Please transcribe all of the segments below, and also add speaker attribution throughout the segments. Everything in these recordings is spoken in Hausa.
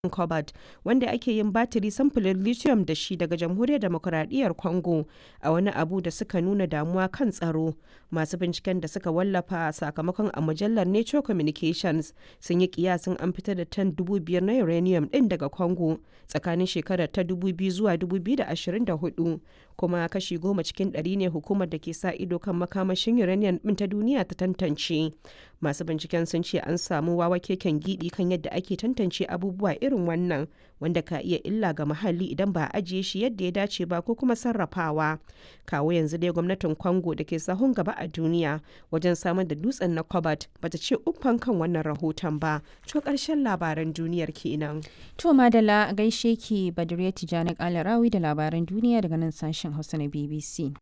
Speaker 1: cobalt wanda ake yin batiri samfurin lithium da shi daga jamhuriyar demokuraɗiyyar congo a wani abu da suka nuna damuwa kan tsaro masu binciken da suka wallafa sakamakon a mujallar nature communications sun yi kiyasin an fitar da tan 5,000 na uranium din daga congo tsakanin shekarar ta 2000 zuwa 2024 kuma kashi goma cikin ɗari ne hukumar da ke sa ido kan makamashin uranium din ta duniya ta tantance masu binciken sun ce an samu wawa keken gidi kan yadda ake tantance abubuwa irin wannan wanda ka iya illa ga muhalli idan ba a ajiye shi yadda ya dace ba ko kuma sarrafawa kawo yanzu dai gwamnatin congo da ke sahun gaba a duniya wajen samar da dutsen na cobalt bata ce uffan kan wannan rahoton ba to karshen labaran duniyar kenan
Speaker 2: to madala gaishe ki badriya tijani kalarawi da labaran duniya daga nan sashen hausa na bbc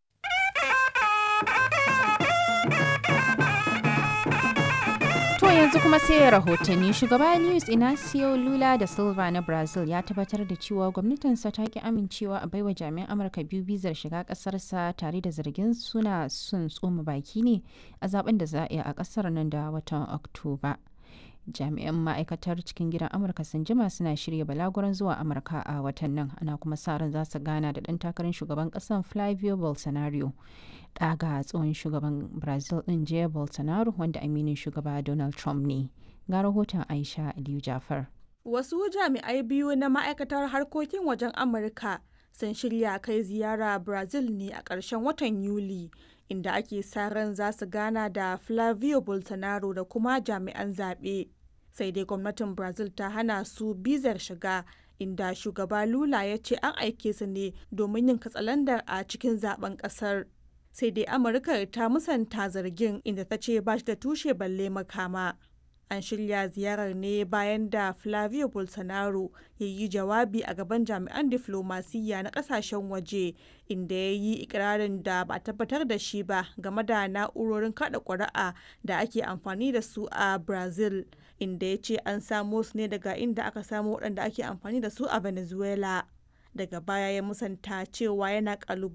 Speaker 2: To yanzu kuma sai rahotanni shugaba Luis Inacio Lula da Silva na Brazil ya tabbatar da cewa gwamnatinsa ta ki amincewa a baiwa jami'an Amurka biyu bizar shiga kasarsa tare da zargin suna sun tsoma baki ne a zaben da za a yi a kasar nan da watan Oktoba. jami'an ma'aikatar cikin gidan amurka sun jima suna shirya balaguran zuwa amurka a watan nan ana kuma sa ran za su gana da ɗan takarar shugaban ƙasar flavio bolsonaro ɗaga tsohon shugaban brazil ɗin jair bolsonaro wanda aminin shugaba donald trump ne ga rahoton aisha aliyu jafar
Speaker 3: wasu jami'ai biyu na ma'aikatar harkokin wajen amurka sun shirya kai ziyara brazil ne a ƙarshen watan yuli inda ake sa ran za su gana da flavio bolsonaro da kuma jami'an zaɓe sai dai gwamnatin brazil ta hana su bizar shiga inda shugaba lula ya ce an aike su ne domin yin katsalandar a cikin zaben kasar sai dai amurka ta musanta zargin inda ta ce ba shi da tushe balle makama an shirya ziyarar ne bayan da flavio bolsonaro ya yi jawabi a gaban jami'an diflomasiyya na kasashen waje inda ya yi ikirarin da ba a tabbatar da shi ba game da na'urorin kada ƙuri'a da ake amfani da su a brazil inda ya ce an samo su ne daga inda aka samo waɗanda ake amfani da su a venezuela daga baya ya musanta cewa yana